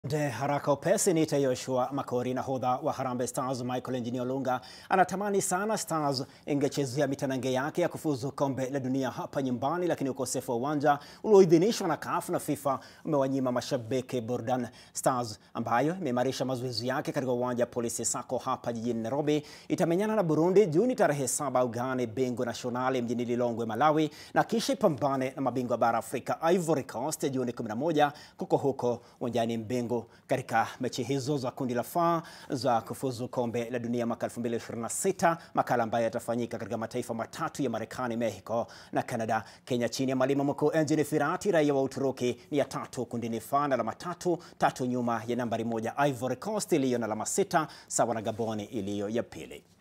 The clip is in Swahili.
De haraka upesi niite Yoshua Makori. Nahodha wa Harambee Stars Michael Engineer Olunga anatamani sana Stars ingechezea mitanange yake ya kufuzu kombe la dunia hapa nyumbani, lakini ukosefu wa uwanja ulioidhinishwa na CAF na FIFA umewanyima mashabiki burudani. Stars ambayo imeimarisha mazoezi yake katika uwanja wa Police Sacco hapa jijini Nairobi itamenyana na Burundi Juni tarehe saba ugani Bingu Nationale mjini Lilongwe, Malawi, na kisha ipambane na mabingwa bara Afrika Ivory Coast Juni 11 kuko huko uwanjani Mbingu katika mechi hizo za kundi la F za kufuzu kombe la dunia mwaka 2026, makala ambayo yatafanyika katika mataifa matatu ya Marekani, Mexico na Canada. Kenya chini ya mwalimu mkuu Engin Firati, raia wa Uturuki, ni ya tatu kundini F na alama tatu, tatu nyuma ya nambari moja Ivory Coast iliyo na alama sita sawa na Gaboni iliyo ya pili.